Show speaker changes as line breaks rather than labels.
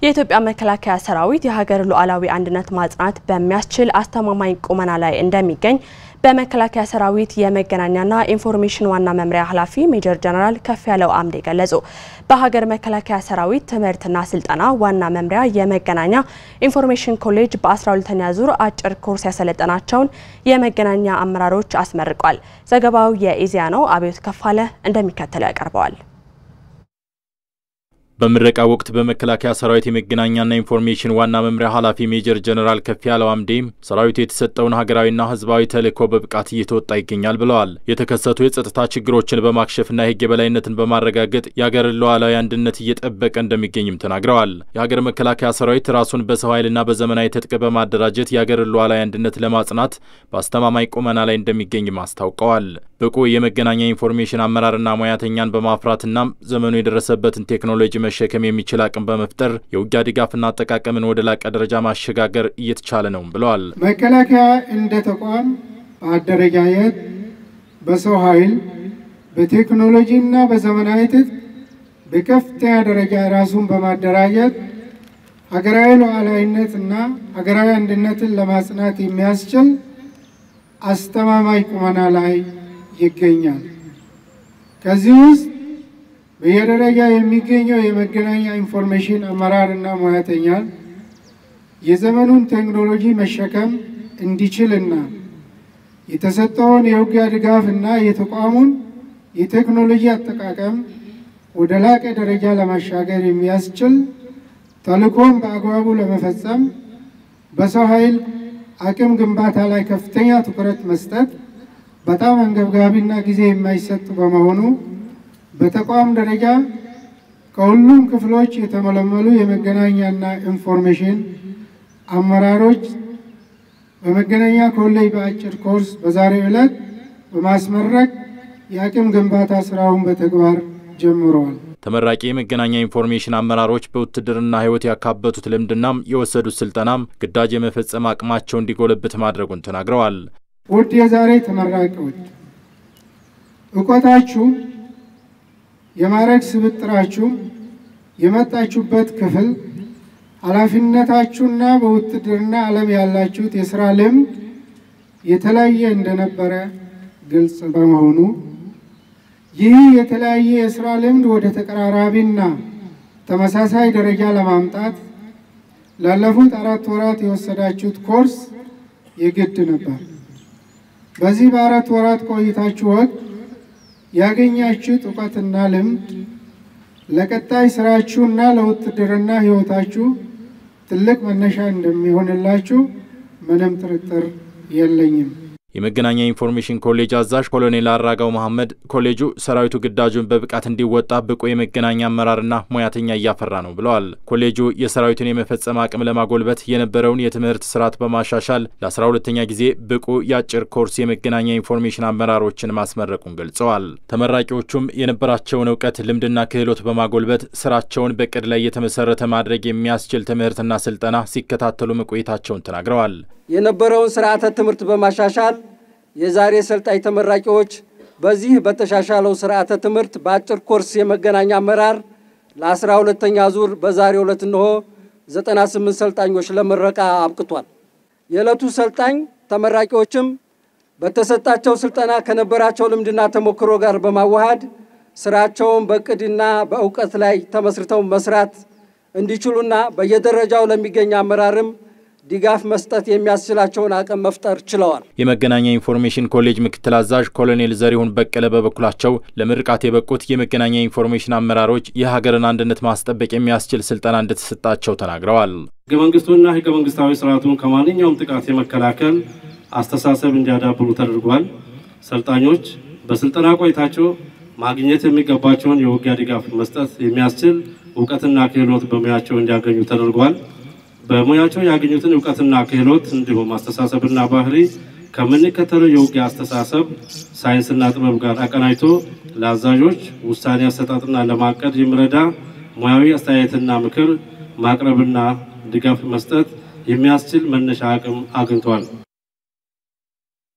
የኢትዮጵያ መከላከያ ሰራዊት የሀገር ሉዓላዊ አንድነት ማጽናት በሚያስችል አስተማማኝ ቁመና ላይ እንደሚገኝ በመከላከያ ሰራዊት የመገናኛና ኢንፎርሜሽን ዋና መምሪያ ኃላፊ ሜጀር ጀነራል ከፍያለው አምዴ ገለጹ። በሀገር መከላከያ ሰራዊት ትምህርትና ስልጠና ዋና መምሪያ የመገናኛ ኢንፎርሜሽን ኮሌጅ በ12ኛ ዙር አጭር ኮርስ ያሰለጠናቸውን የመገናኛ አመራሮች አስመርቋል። ዘገባው የኢዜአ ነው። አብዮት ከፋለ እንደሚከተለው ያቀርበዋል።
በምረቃ ወቅት በመከላከያ ሰራዊት የመገናኛና ኢንፎርሜሽን ዋና መምሪያ ኃላፊ ሜጀር ጀነራል ከፍያለው አምዴ ሰራዊቱ የተሰጠውን ሀገራዊና ሕዝባዊ ተልዕኮ በብቃት እየተወጣ ይገኛል ብለዋል። የተከሰቱ የጸጥታ ችግሮችን በማክሸፍና የሕግ የበላይነትን በማረጋገጥ የሀገርን ሉዓላዊ አንድነት እየጠበቀ እንደሚገኝም ተናግረዋል። የሀገር መከላከያ ሰራዊት ራሱን በሰው ኃይልና በዘመናዊ ትጥቅ በማደራጀት የሀገርን ሉዓላዊ አንድነት ለማጽናት በአስተማማኝ ቁመና ላይ እንደሚገኝም አስታውቀዋል። ብቁ የመገናኛ ኢንፎርሜሽን አመራርና ሙያተኛን በማፍራትና ዘመኑ የደረሰበትን ቴክኖሎጂ መሸከም የሚችል አቅም በመፍጠር የውጊያ ድጋፍና አጠቃቀምን ወደ ላቀ ደረጃ ማሸጋገር እየተቻለ ነው ብለዋል።
መከላከያ እንደ ተቋም በአደረጃጀት፣ በሰው ኃይል፣ በቴክኖሎጂና በዘመናዊ ትጥቅ በከፍተኛ ደረጃ ራሱን በማደራጀት ሀገራዊ ሉዓላዊነትና ሀገራዊ አንድነትን ለማጽናት የሚያስችል አስተማማኝ ቁመና ላይ ይገኛል። ከዚህ ውስጥ በየደረጃ የሚገኘው የመገናኛ ኢንፎርሜሽን አመራርና ሙያተኛ የዘመኑን ቴክኖሎጂ መሸከም እንዲችልና የተሰጠውን የውጊያ ድጋፍና የተቋሙን የቴክኖሎጂ አጠቃቀም ወደ ላቀ ደረጃ ለማሻገር የሚያስችል ተልዕኮን በአግባቡ ለመፈጸም በሰው ኃይል አቅም ግንባታ ላይ ከፍተኛ ትኩረት መስጠት በጣም አንገብጋቢና ጊዜ የማይሰጥ በመሆኑ በተቋም ደረጃ ከሁሉም ክፍሎች የተመለመሉ የመገናኛና ኢንፎርሜሽን አመራሮች በመገናኛ ኮሌጅ በአጭር ኮርስ በዛሬው ዕለት በማስመረቅ የአቅም ግንባታ ስራውን በተግባር ጀምረዋል።
ተመራቂ የመገናኛ ኢንፎርሜሽን አመራሮች በውትድርና ሕይወት ያካበቱት ልምድናም የወሰዱት ስልጠናም ግዳጅ የመፈጸም አቅማቸው እንዲጎለብት ማድረጉን ተናግረዋል።
ውድ የዛሬ ተመራቂዎች እውቀታችሁ የማዕረግ ስብጥራችሁ የመጣችሁበት ክፍል ኃላፊነታችሁና በውትድርና ዓለም ያላችሁት የስራ ልምድ የተለያየ እንደነበረ ግልጽ በመሆኑ ይህ የተለያየ የስራ ልምድ ወደ ተቀራራቢና ተመሳሳይ ደረጃ ለማምጣት ላለፉት አራት ወራት የወሰዳችሁት ኮርስ የግድ ነበር። በዚህ በአራት ወራት ቆይታችሁ ወቅት ያገኛችሁት እውቀትና ልምድ ለቀጣይ ስራችሁና ለውትድርና ሕይወታችሁ ትልቅ መነሻ እንደሚሆንላችሁ ምንም ጥርጥር የለኝም።
የመገናኛ ኢንፎርሜሽን ኮሌጅ አዛዥ ኮሎኔል አራጋው መሐመድ ኮሌጁ ሰራዊቱ ግዳጁን በብቃት እንዲወጣ ብቁ የመገናኛ አመራርና ሙያተኛ እያፈራ ነው ብለዋል። ኮሌጁ የሰራዊቱን የመፈጸም አቅም ለማጎልበት የነበረውን የትምህርት ስርዓት በማሻሻል ለአስራ ሁለተኛ ጊዜ ብቁ የአጭር ኮርስ የመገናኛ ኢንፎርሜሽን አመራሮችን ማስመረቁን ገልጸዋል። ተመራቂዎቹም የነበራቸውን እውቀት ልምድና ክህሎት በማጎልበት ስራቸውን በቅድ ላይ የተመሰረተ ማድረግ የሚያስችል ትምህርትና ስልጠና ሲከታተሉ መቆየታቸውን ተናግረዋል።
የነበረውን ስርዓተ ትምህርት በማሻሻል የዛሬ ሰልጣኝ ተመራቂዎች በዚህ በተሻሻለው ስርዓተ ትምህርት በአጭር ኮርስ የመገናኛ አመራር ለአስራ ሁለተኛ ዙር በዛሬው ዕለት እንሆ 98 ሰልጣኞች ለምረቃ አብቅቷል። የዕለቱ ሰልጣኝ ተመራቂዎችም በተሰጣቸው ስልጠና ከነበራቸው ልምድና ተሞክሮ ጋር በማዋሃድ ስራቸውን በእቅድና በእውቀት ላይ ተመስርተው መስራት እንዲችሉና በየደረጃው ለሚገኝ አመራርም ድጋፍ መስጠት የሚያስችላቸውን አቅም መፍጠር ችለዋል።
የመገናኛ ኢንፎርሜሽን ኮሌጅ ምክትል አዛዥ ኮሎኔል ዘሪሁን በቀለ በበኩላቸው ለምርቃት የበቁት የመገናኛ ኢንፎርሜሽን አመራሮች የሀገርን አንድነት ማስጠበቅ የሚያስችል ስልጠና እንደተሰጣቸው ተናግረዋል።
ህገ መንግስቱና ህገ መንግስታዊ ስርዓቱን ከማንኛውም ጥቃት የመከላከል አስተሳሰብ እንዲያዳብሩ ተደርጓል። ሰልጣኞች በስልጠና ቆይታቸው ማግኘት የሚገባቸውን የውጊያ ድጋፍ መስጠት የሚያስችል እውቀትና ክህሎት በሙያቸው እንዲያገኙ ተደርጓል። በሙያቸው ያገኙትን እውቀትና ክህሎት እንዲሁም አስተሳሰብና ባህሪ ከምንከተለው የውጊያ አስተሳሰብ ሳይንስና ጥበብ ጋር አቀናጅቶ ለአዛዦች ውሳኔ አሰጣጥና ለማቀድ የሚረዳ ሙያዊ አስተያየትና ምክር ማቅረብና ድጋፍ መስጠት የሚያስችል መነሻ አቅም አግኝቷል።